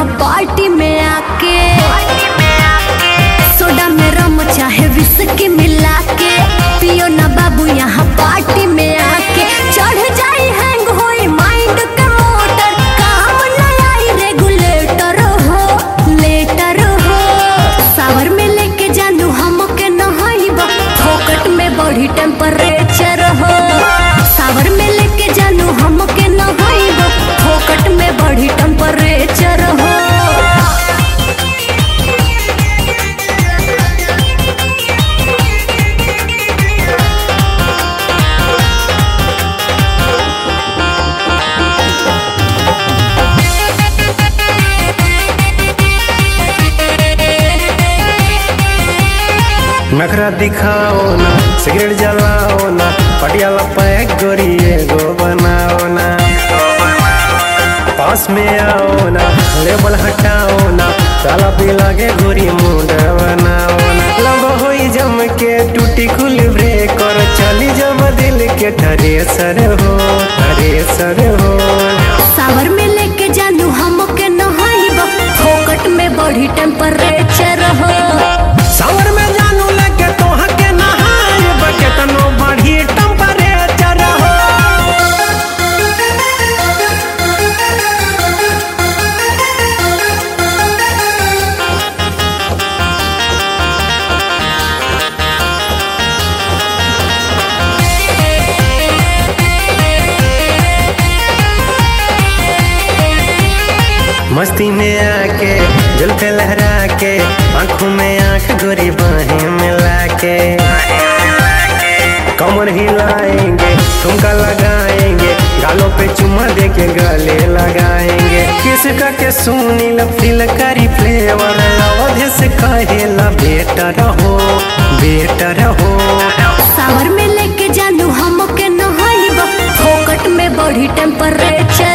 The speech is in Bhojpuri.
यहाँ पार्टी में आके सोडा में रम चाहे विस्की मिला के पियो ना बाबू यहाँ पार्टी में आके चढ़ जाई हैंग होई माइंड के मोटर काम न आई रेगुलेटर हो लेटर हो सावर में लेके जानू हमके नहाइबा फोकट में बढ़ी टेम्परेचर हो सावर में लेके जानू हमके नहाइबा फोकट में बढ़ी टेम्परेचर हो नखरा दिखाओ ना सिगरेट जलाओ ना पटियाला पैक गोरिए गो बनाओ ना पास में आओ ना लेबल हटाओ ना ताला पे लागे गोरी मुंड बनाओ ना लब होई जम के टूटी खुल ब्रेक और चली जब दिल के ठरे सर हो ठरे सर हो सावर में लेके जानू हमके नहाइबा फोकट में बढ़ी टेम्परेचर हो सावर में जानू लगे तो हके नहाए बके तनो बढ़ी टेम्परेचर हो मस्ती में आके जुल्फे लहरा के आंखों में आंख गोरी बाहें मिला के कमर हिलाएंगे ठुमका लगाएंगे गालों पे चुम्मा दे के गले लगाएंगे किसका के सुनी फील करी फ्लेवर अवधि से कहेला बेटर हो बेटर हो सावर में लेके जानू हमके नहाइबा फोकट में बढ़ी टेम्परेचर